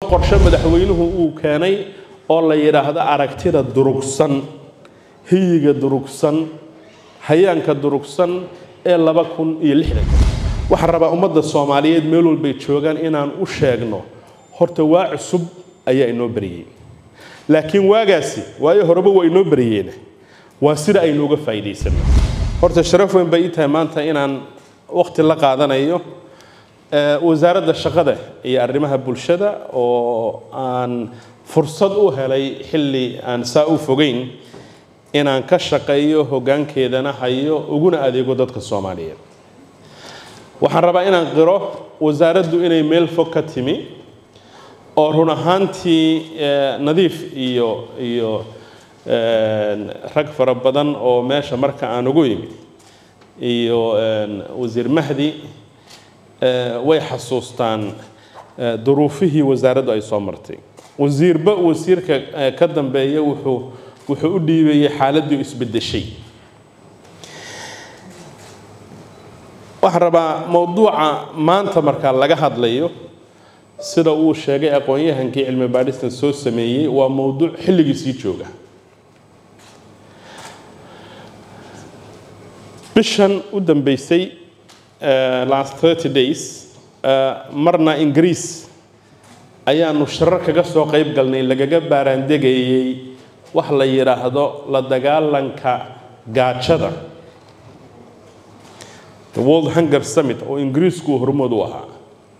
qorshe madaxweynuhu uu keenay oo la yidhaahdo aragtida durugsan hiyiga durugsan hayaanka durugsan ee laba kun iyo lixdanka waxaan rabaa ummadda soomaaliyeed meel walbay joogaan inaan u sheegno horta waa cusub ayaa inoo beriyey laakiin waagaasi waayo horeba waa inoo beriyeena waa sida aynu uga faa'iidaysano horta sharaf weyn bay ii tahay maanta inaan waqti la qaadanayo wasaaradda shaqada iyo arrimaha bulshada oo aan fursad u helay xilli aan saa u fogeyn inaan ka shaqeeyo hoggaankeedana hayo uguna adeego dadka soomaaliyeed waxaan rabaa inaan qiro wasaaraddu inay meel fog ka timi oo run ahaantii nadiif iyo iyo rag fara badan oo meesha marka aan ugu yimi iyo wasiir mahdi way xasuustaan duruufihii wasaaraddu ay soo martay wasiirba wasiirka ka dambeeya wuxuu wuxuu u dhiibayay xaaladdii isbeddeshay waxaan rabaa mowduuca maanta markaa laga hadlayo sida uu sheegay aqoon-yahankii cilmi baadhistan soo sameeyey waa mowduuc xilligiisii jooga bishan u dambeysay last thirty days marna ingiriis ayaanu sharar kaga soo qayb galnay lagaga baaraandegayey wax la yidhaahdo la dagaalanka gaajada the world hunger summit oo ingiriisku hormood u ahaa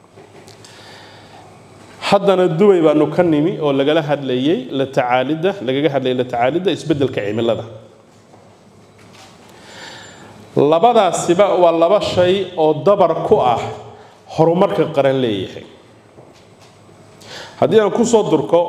haddana dubay baanu ka nimi oo lagala hadlayey la tacaalidda lagaga hadlayay la tacaalidda isbeddelka cimilada labadaasiba waa laba shay oo dabar ku ah horumarka qaran leeyahay haddii aan ku soo durko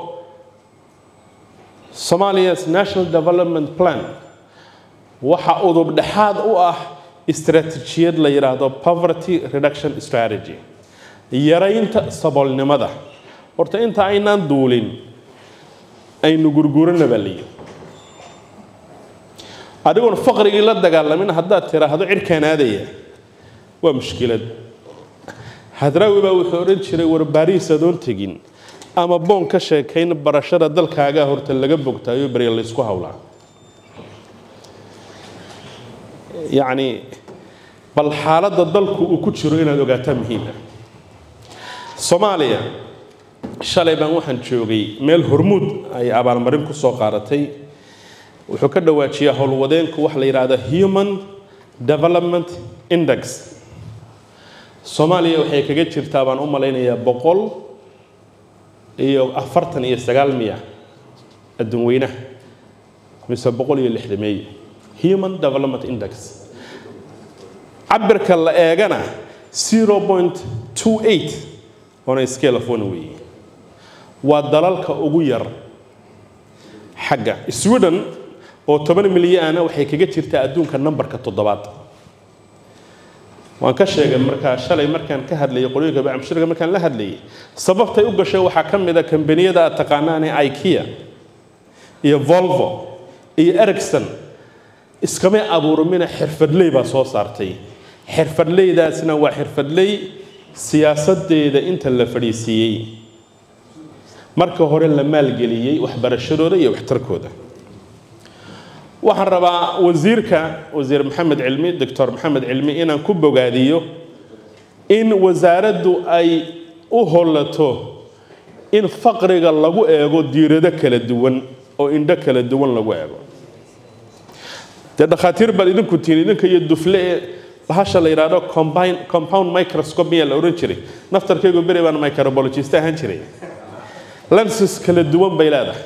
somalia's national development plan waxa udub dhexaad u ah istaraatiijiyad la yidhaahdo poverty reduction strategy yaraynta saboolnimada horta inta aynaan duulin aynu gurgurana baa la yidhi adigoon faqrigii la dagaalamin haddaad tiraahdo cirkaan aadaya waa mushkilad hadraawi baa wuxuu odhan jiray war baariis adoon tegin ama boon ka sheekayn barashada dalkaagaa horta laga bogtaayo barya laysku hawlaa yacni bal xaaladda dalku uu ku jiro inaad ogaataa muhiima soomaaliya shalay baan waxaan joogay meel hormuud ay abaalmarin ku soo qaadatay wuxuu ka dhawaajiyaa howlwadeenku waxa la yidhaahda human development index soomaaliya waxay kaga jirtaa baan u malaynayaa boqol iyo afartan iyo sagaal miya adduun weynaha mise boqol iyo lixdameeye human development index cabirka la eegana zero point two eight on a scale of one weeye waa dalalka ugu yar xagga sweden oo toban milyaana waxay kaga jirtaa adduunka numberka toddobaad waan ka sheegay markaa shalay markaan ka hadlayay qolooyinka bacmushirka markaan la hadlayay sababtay u gashay waxaa ka mid a kambaniyada aad taqaanaane ikea iyo volvo iyo ericson iskamay abuurmina xirfadley baa soo saartay xirfadleydaasna waa xirfadley siyaasadeeda inta la fadhiisiiyey marka hore la maalgeliyey waxbarashadooda iyo waxtarkooda waxaan rabaa wasiirka wasiir maxamed cilmi doctor maxamed cilmi inaan ku bogaadiyo in wasaaraddu ay u hollato in faqriga lagu eego diirado kala duwan oo indho kala duwan lagu eego dee dhakhaatiir baad idinku tihiin idinka iyo dufle ee bahasha la yidhaahdo combine compound microscope miyaa la odhan jiray naftarkaygu beri baan microbologist ahaan jiray lenses kala duwan bay leedahay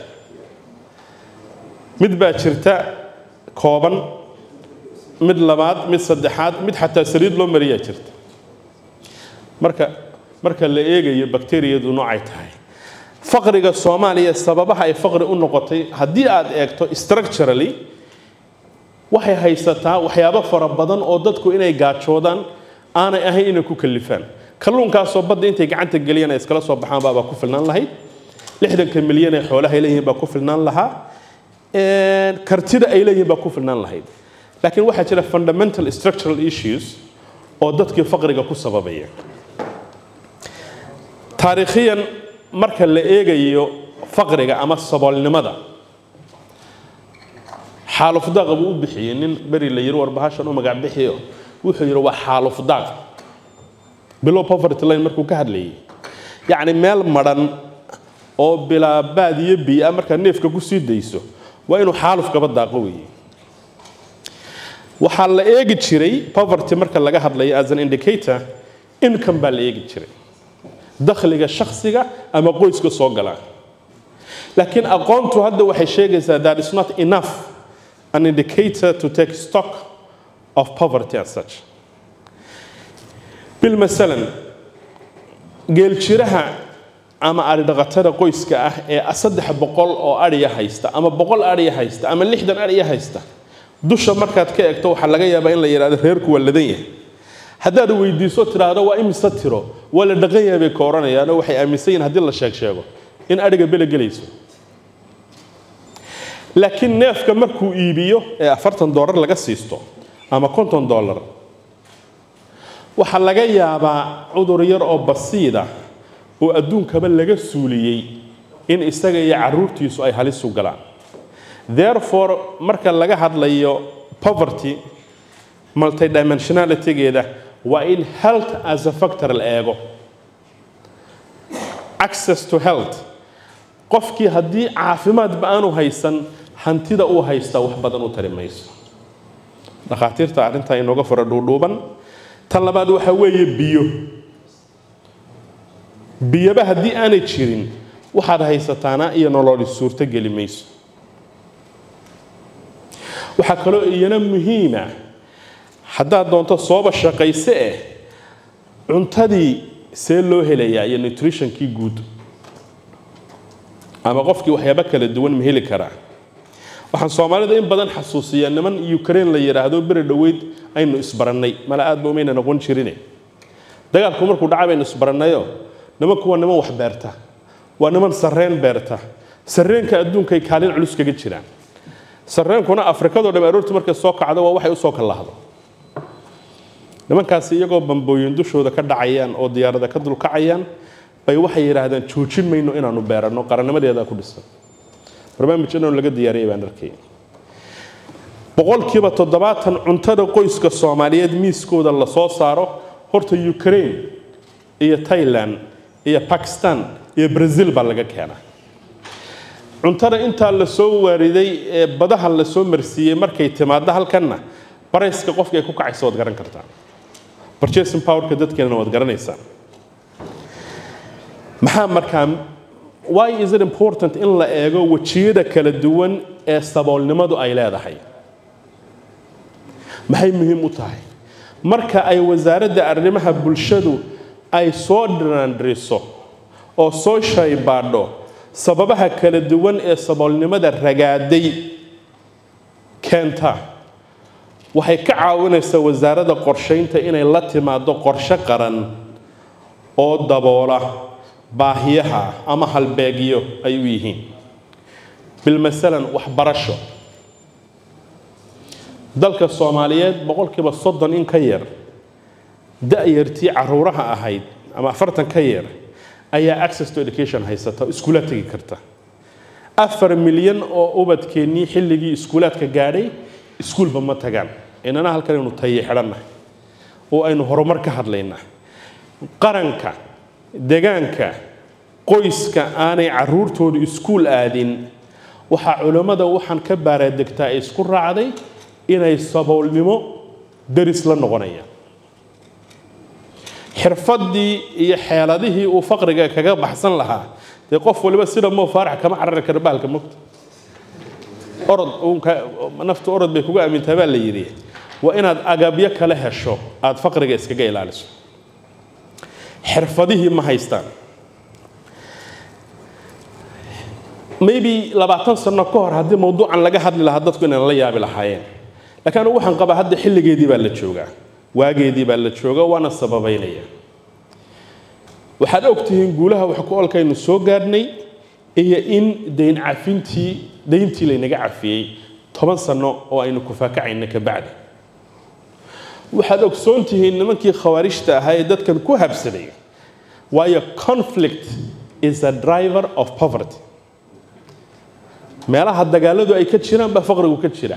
mid baa jirta kooban mid labaad mid saddexaad mid xataa saliid loo mariyaa jirta marka marka la eegayo bakteriyadu noocay tahay faqriga soomaaliya sababaha ay faqri u noqotay haddii aad eegto structurally waxay haysataa waxyaabo fara badan oo dadku inay gaajoodaan aanay ahayn inay ku kalifaan kalluunkaasoo badda intay gacanta geliyaan ay iskala soo baxaan baabaa ku filnaan lahayd lixdanka milyan ee xoolaha ay leeyihiin baa ku filnaan lahaa kartida ay leeyihiin baa ku filnaan lahayd laakiin waxaa jira fundamental structural issues oo dadkii faqriga ku sababaya taariikhiyan marka la eegayo faqriga ama saboolnimada xaalufdaaqa buu u bixiyey nin beri la yiri warbahashan u magac bixiyo wuxuu yidhi waa xaalufdaaq bilow poverty line markuu ka hadlayay yacni meel madhan oo bilaa baad iyo biia markaa neefka ku sii dayso waa inuu xaaluf kaba daaqo weeye waxaa la eegi jiray poverty marka laga hadlayo as an indicator income baa la eegi jiray dakhliga shakhsiga ama qoyska soo gala laakiin aqoontu hadda waxay sheegaysaa that is not enough an indicator to take stock of poverty as such bilmasalan geeljiraha ama adhidhaqatada qoyska ah ee saddex boqol oo adhiya haysta ama boqol adhiya haysta ama lixdan adhiya haysta dusha markaad ka eegto waxaa laga yaabaa in la yidhahdo reerku waa ladan yahay haddaad weydiiso tidhaahdo waa imise tiro waa la dhaqan yahay bay ka odhanayaanoo waxay aaminsan yihin haddii la sheeg sheego in adhiga bele gelayso laakiin neefka markuu iibiyo ee afartan doolar laga siisto ama konton doolar waxaa laga yaabaa cudur yar oo basiida oo adduunkaba laga suuliyey in isaga iyo caruurtiisu ay halis u galaan therefore marka laga hadlayo poverty multidimensionalitygeeda waa in health as a factor la eego access to health qofkii haddii caafimaadba aanu haysan hantida uu haystaa wax badan u tari mayso dhakhaatiirta arrintaa inooga fara dhuudhuuban tan labaad waxaa weeye biyo biyoba haddii aanay jirin waxaad haysataana iyo nololi suurto geli mayso waxaa kaloo iyana muhiima haddaad doonto sooba shaqayse eh cuntadii see loo helayaa iyo nutritionkii guud ama qofkii waxyaabo kala duwan ma heli karaa waxaan soomaalida in badan xasuusiyaa niman ukraine la yidhaahdo beri dhoweyd aynu isbarannay mala aad ba umayna noqon jirine dagaalku markuu dhaca baynu isbarannayo nimanku waa niman wax beerta waa niman sarreen beerta sarreenka adduunkay kaalin culus kaga jiraan sarreenkuna afrikadoo dham aroortii markay soo kacdo waa waxay usoo kallahdo nimankaasi iyagoo bambooyin dushooda ka dhacayaan oo diyaarada ka dulkacayaan bay waxay yidhaahdeen joojin mayno inaanu beeranno qarannimadeeda ku dhisan barnaamij inaanu laga diyaariyay baan arkay boqolkiiba toddobaatan cuntada qoyska soomaaliyeed miiskooda la soo saaro horta ukraine iyo thailand iyo bakistan iyo brazil baa laga keenaa cuntada intaa la soo waariday ee badaha la soo marsiiyey markay timaaddo halkanna barayska qofka ay ku kacaysa waad garan kartaa purchasing powerka dadkeenana waad garanaysaan maxaa markaa why is it important in la eego wejiyada kala duwan ee saboolnimadu ay leedahay maxay muhiim u tahay marka ay wasaaradda arrimaha bulshadu ay soo dhiraandhiriso oo soo shaybaadho sababaha kala duwan ee saboolnimada ragaaday keenta waxay ka caawinaysaa wasaaradda qorshaynta inay la timaado qorshe qaran oo daboola baahiyaha ama halbeegyo ay u yihiin bilmasalan waxbarasho dalka soomaaliyeed boqolkiiba soddon in ka yar da-yartii caruuraha ahayd ama afartan ka yar ayaa access to education haysata iskuulaad tegi karta afar milyan oo ubadkeennii xilligii iskuulaadka gaadhay iskuulba ma tagaan inana halkan aynu tayi xidhannahay oo aynu horumar ka hadlaynaa qaranka degaanka qoyska aanay caruurtoodu iskuul aadin waxaa culammada waxaan ka baaraadegtaa ay isku raacday inay saboolnimo deris la noqonayaan xirfaddii iyo xeeladihii uu faqriga kaga baxsan lahaa dee qof waliba sida moo faarax kama carari kara bahalka mogta orod naftu orod bay kuga aamintaa baa la yidhi waa inaad agabyo kale hesho aada faqriga iskaga ilaaliso xirfadihii ma haystaan maybe labaatan sano ka hor haddii mawduucan laga hadli lahaa dadku inaan la yaabi lahaayeen laakiin anugu waxaan qabaa hadda xilligeedii baa la joogaa waageedii baa la jooga waana sababaynaya waxaad ogtihiin guulaha wax ku olkaynu soo gaadhnay iyo in dayn cafintii dayntii laynaga cafiyey toban sano oo aynu kufaakacayna ka bacdi waxaad ogsoon tihiin nimankii khawaarijta ahaa ee dadkan ku habsaday waayo conflict is a driver of poverty meelaha dagaaladu ay ka jiraan baa faqrigu ka jira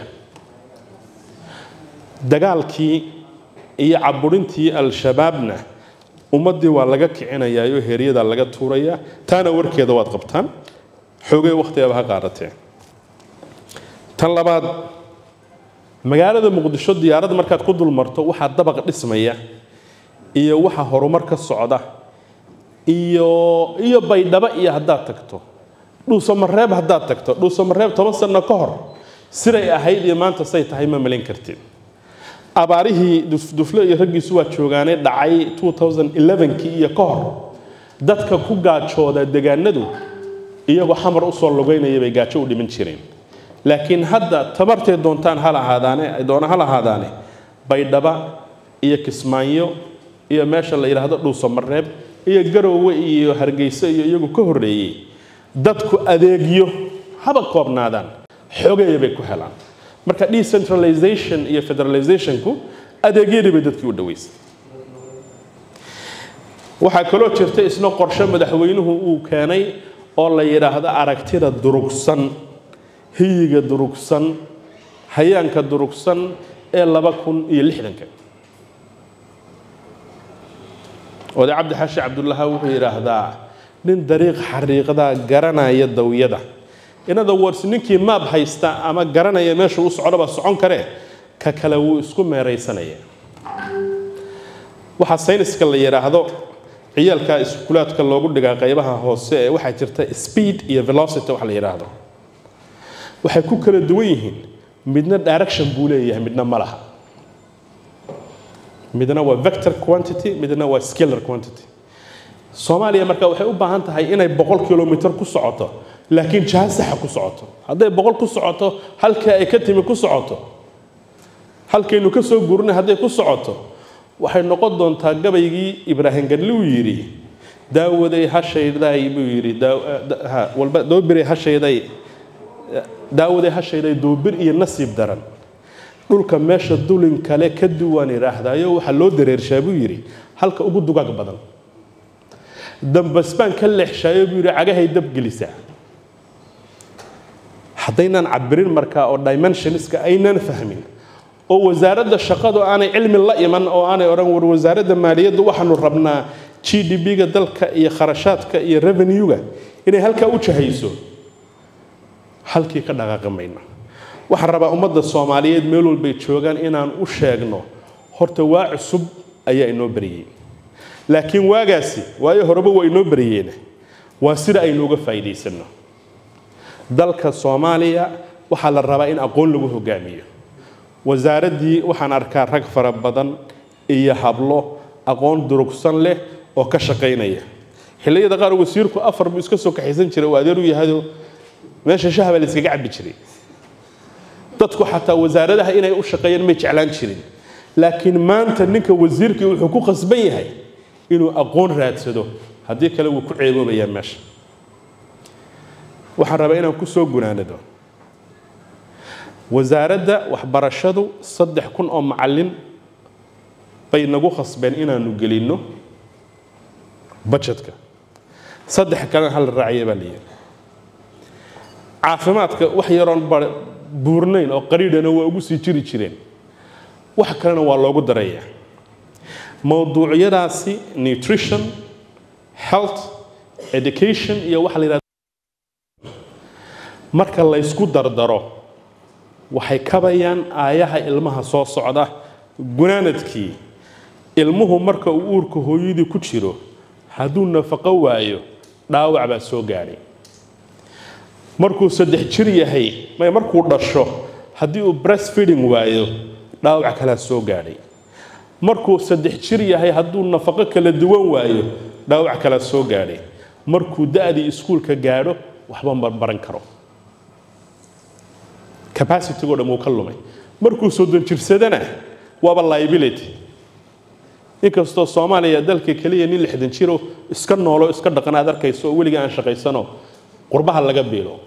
dagaalkii iyo caburintii al-shabaabna ummaddii waa laga kicinayaayo heeryadaa laga tuurayaa taana warkeeda waad qabtaan xoogay wakhtigaba ha qaadatee tan labaad magaalada muqdisho diyaarad markaad ku dul marto waxaa dabaq dhismaya iyo waxa horumar ka socda iyo iyo baydhabo iyo haddaad tagto dhuusamareeb haddaad tagto dhuusamareeb toban sano ka hor siday ahayd iyo maanta say tahay ma malin kartid abaarihii dufle iyo raggiisu waa joogaanay dhacay 2011kii iyo ka hor dadka ku gaajooda degaanadu iyagoo xamar usoo lugaynaya bay gaajo u dhiman jireen laakiin hadda tabartay doontaan ha lahaadaane doona ha lahaadaane baydhaba iyo kismaayo iyo meesha la yidhaahdo dhuusamareeb iyo garoowe iyo hargeyso iyo iyagu ka horreeyey dadku adeegyo haba koobnaadaan xogeeya bay ku helaan marka decentralization iyo federalizationku adeegyadii bay dadkii u dhaweysay waxaa kaloo jirta isna qorshe madaxweynuhu uu keenay oo la yidhaahdo aragtida durugsan hiyiga durugsan hayaanka durugsan ee laba kun iyo lixdanka oday cabdi xaashi cabdullaha wuxuu yidhaahdaa nin dariiq xariiqdaa garanaya dawyada in other words ninkii maab haysta ama garanaya meesha u socdoba socon karee ka kale wuu isku meeraysanaya waxaa sayniska la yidhaahdo ciyaalka iskuulaadka loogu dhigaa qaybaha hoose ee waxaa jirta speed iyo velocity wax la yidhaahdo waxay ku kala duwan yihiin midna direction buu leeyahay midna ma laha midna waa vector quantity midna waa scalar quantity soomaaliya marka waxay u baahan tahay inay boqol kilomitr ku socoto laakiin jaha saxa ku socoto hadday boqol ku socoto halka ay ka timi ku socoto halkaynu ka soo guurnay hadday ku socoto waxay noqon doontaa gabaygii ibraahim gadli uu yidhi daawaday hashayday buu yidhi walba doobiray hashayday daawaday hashayday doobir iyo nasiib daran dhulka meesha dulin kale ka duwan idhaahdaayo waxaa loo dareershaa buu yidhi halka ugu dugaag badan dambasbaan ka leexshaayo buu yidhi cagahay dabgelisaa haddaynaan cabirin markaa oo dimensionska aynaan fahmin oo wasaaradda shaqadu aanay cilmi la iman oo aanay odhan war wasaaradda maaliyaddu waxaanu rabnaa g d b-ga dalka iyo kharashaadka iyo revenue-ga inay halkaa u jahayso halkii ka dhaqaaqi mayno waxaan rabaa ummadda soomaaliyeed meel walbay joogaan inaan u sheegno horta waa cusub ayaa inoo bariyey laakiin waagaasi waayo horeba waa inoo bariyeen waa sida aynu uga faa'iidaysanno dalka soomaaliya waxaa la rabaa in aqoon lagu hogaamiyo wasaaraddii waxaan arkaa rag fara badan iyo hablo aqoon durugsan leh oo ka shaqaynaya xilliyada qaar wasiirku afar buu iska soo kaxaysan jiray oo adeer u yahado meesha shahba la iskaga cabbi jiray dadku xataa wasaaradaha inay u shaqeeyaan may jeclaan jirin laakiin maanta ninka wasiirkii wuxuu ku qasban yahay inuu aqoon raadsado haddii kale wuu ku ceeboobayaa meesha waxaan rabaa inaan ku soo gunaanado wasaaradda waxbarashadu saddex kun oo macallin bay nagu khasbeen inaanu gelinno bajetka saddex kalena hal raaciya baa la yidhi caafimaadka wax yaroon buurnayn oo qariidhana waa ugu sii jiri jireen wax kalena waa loogu darayaa mowduucyadaasi nutrition health education iyo waxa la yidhahda marka laysku dardaro waxay kabayaan aayaha ilmaha soo socda gunaanadkii ilmuhu marka uu uurka hooyadii ku jiro hadduu nafaqo waayo dhaawac baa soo gaadhay markuu saddex jir yahay may markuu dhasho haddii uu breastfeeding waayo dhaawac kalaa soo gaadhay markuu saddex jir yahay hadduu nafaqo kala duwan waayo dhaawac kalaa soo gaadhay markuu da-dii iskuulka gaadho waxba ma baran karo capacitygo dhan wuu ka lumay markuu soddon jirsadana waaba liability inkastoo soomaaliya dalka keliya nin lixdan jiro iska noolo iska dhaqan aad arkayso oo weliga aan shaqaysano qurbaha laga biilo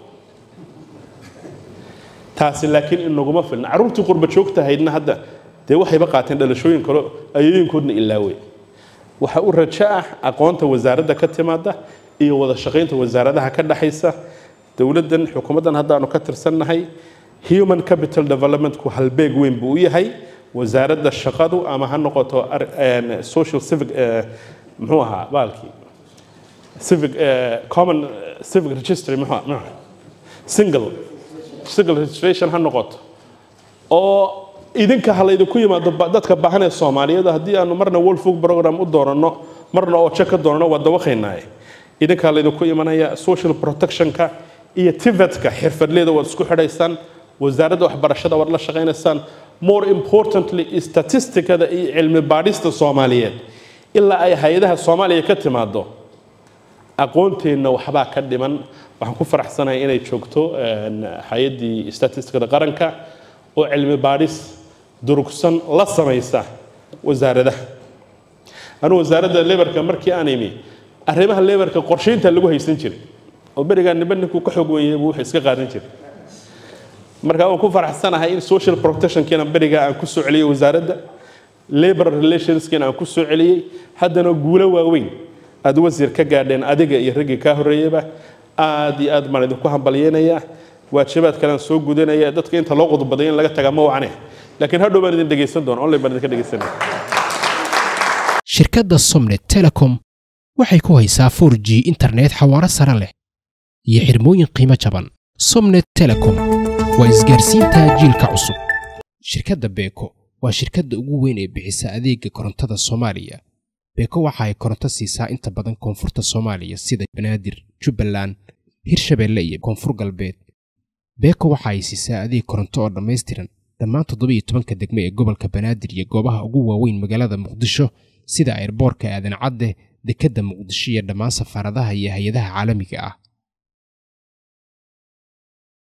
taasi laakiin inaguma filna carruurtii qurba joogtahaydna hadda dee waxayba qaateen dhalashooyin kale ayooyinkoodna ilaawey waxa u rajo ah aqoonta wasaaradda ka timaada iyo wada shaqaynta wasaaradaha ka dhexaysa dowladdan xukuumaddan haddaanu ka tirsannahay human capital developmentku halbeeg weyn buu u yahay wasaaradda shaqadu ama ha noqoto social civic muxuu ahaa baalkii civic common civic registry muxuu single single registration ha noqoto oo idinka ha laydinku yimaado dadka baahan ee soomaaliyeed haddii aanu marna world food program u dooranno marna ooje ka doonano waa dawaqaynaaye idinka ha laydinku imanaya social protectionka iyo tivetka xirfadleeda waad isku xidhaysaan wasaaradda waxbarashada waad la shaqaynaysaan more importantly statisticada iyo cilmi baadhista soomaaliyeed ilaa ay hay-adaha soomaaliya ka timaado aqoonteenna waxbaa ka dhiman waxaan ku faraxsanahay inay joogto hay-addii statisticada qaranka oo cilmi baadhis durugsan la samaysa wasaaradaha anugu wasaaradda lebarka markii aan imi arrimaha lebarka qorshaynta lagu haysan jiray oo berigaa niba ninkuu ka xoog weeyay buu wuxuu iska qaadan jiray marka waan ku faraxsanahay in social protectionkiina berigaa aan ku soo celiyey wasaaradda labor relationskiina aan ku soo celiyey haddana guulo waaweyn aad wasiir ka gaadheen adiga iyo raggii kaa horreeyaba aad iyo aad baan idinku hambalyeynayaa waajibaad kalean soo gudanaya dadka inta loo qodbaday in laga tagaa ma wacne laakiin hadhow baan idin dhegaysan doona online baan idinka dhegaysanaya shirkadda somnet telecom waxay ku haysaa 4 g internet xawaaro sare leh iyo xirmooyin qiimo jaban somnet telecom waa isgaarsiinta jiilka cusub shirkadda beeko waa shirkadda ugu weyn ee bixisa adeega korontada soomaaliya beeko waxa ay koronto siisaa inta badan koonfurta soomaaliya sida banaadir jubbaland hirshabeelle iyo koonfur galbeed beeko waxa ay siisaa adeeg koronto oo dhammaystiran dhammaan toddobiiyo tobanka degme ee gobolka banaadir iyo goobaha ugu waaweyn magaalada muqdisho sida ayrboorka aadan cadde dekedda muqdisho iyo dhammaan safaaradaha iyo hay-adaha caalamiga ah